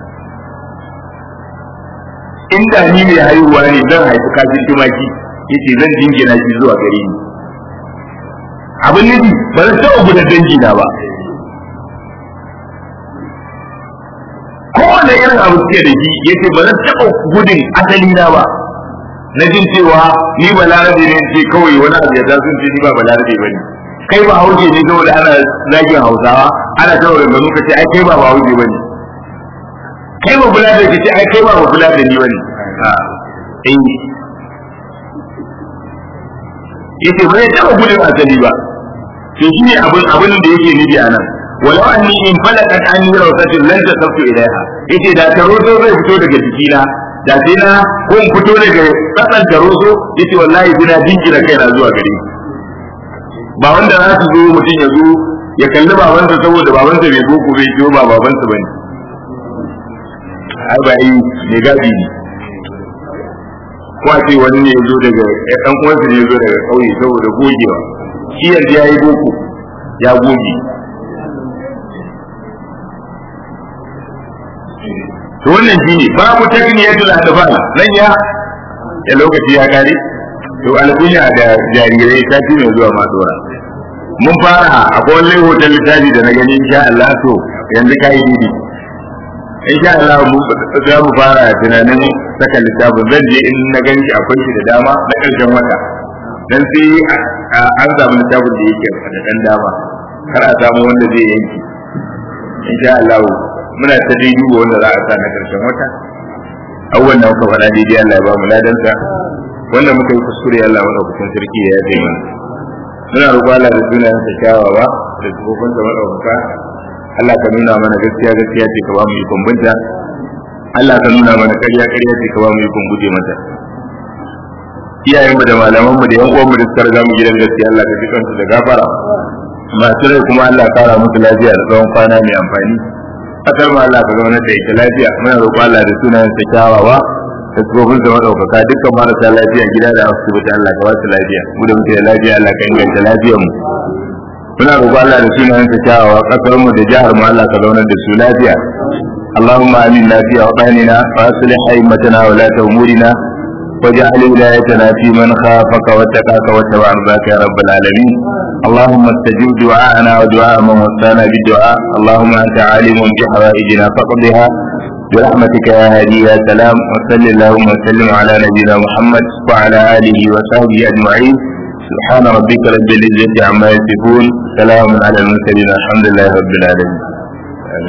Speaker 1: inda ni mai haihuwa ne zan haifi kashin timaki yace zan jingina shi zuwa gare ni abin nufi ba zan taɓa gudan dangi na ba kowane irin abu suke da shi yace ba zan taɓa gudun asali na ba na jin cewa ni ba larabe ne ce kawai wani abu ya sun ce ni ba ba larabe ba ne kai ba hauke ne saboda ana zagin hausawa ana ta wurin gano ka ce ai kai ba ba hauke ba ne kai ba bula da ce ai kai ba ba bula da ni ba ne eh yace ba zai taɓa gudun asali ba to shi ne abin abin da yake nufi a nan walau anni in falakat an yi rawsatin lan tasaffu ilaiha yace da taroso zai fito daga jikina da sai na ko in fito daga tsakan taroso yace wallahi ina jinkira kaina zuwa gare ba wanda za su zo mutum ya zo ya kalli babansa saboda babansa bai zo ko bai ciwo ba babansa bane ai ba yi ne gadi ne ko a ce wani ne ya zo daga ɗan uwansa ne ya zo daga ƙauye saboda gogewa shi yanzu ya yi boko ya goge to wannan shine babu takniyatul adfal nan ya ya lokaci ya kare to alkunya da jarirai ta fi mai zuwa masu wara mun fara akwai wani hoton littafi da na gani insha Allah to yanzu ka yi didi insha Allah mu za mu fara tunanin saka littafin zan je in na gani akwai shi da dama na ƙarshen wata dan sai an samu littafin da yake da dan dama kar a samu wanda zai yanki insha Allah muna ta dai duba wanda za a sa na ƙarshen wata awwal na muka faɗa daidai Allah ya ba mu ladansa wanda muka yi kuskure Allah wanda kusan sarki ya yafe mana muna roƙo Allah da sunayen sa kyawawa da tsofin sa madaukaka Allah ka nuna mana gaskiya gaskiya ce ka ba mu ikon binta Allah ka nuna mana ƙarya ƙarya ce ka ba mu ikon guje mata iyayen mu da malaman mu da yan uwan mu da suka riga mu gidan gaskiya Allah ka ji kansu da gafara masu rai kuma Allah ka kara musu lafiya da tsawon kwana mai amfani kasar ma Allah ka zauna da ita lafiya muna roƙo Allah da sunayen sa kyawawa da tsofin sa madaukaka dukkan marasa lafiya gida da asibiti Allah ka ba su lafiya mu da muke da lafiya Allah ka inganta lafiyar mu muna roƙo Allah da sunayen sa kyawawa kasar mu da jihar mu Allah ka zauna da su lafiya اللهم آمنا في أوطاننا وأصلح أئمتنا ولاة أمورنا واجعل ولايتنا في من خافك واتقاك واتبع رضاك يا رب العالمين اللهم استجب دعاءنا ودعاء من وصانا بالدعاء اللهم انت عالم بحوائجنا فاقضها برحمتك يا هادي يا سلام وصل اللهم وسلم على نبينا محمد وعلى اله وصحبه اجمعين سبحان ربك رب العزه عما يصفون سلام على المرسلين الحمد لله رب العالمين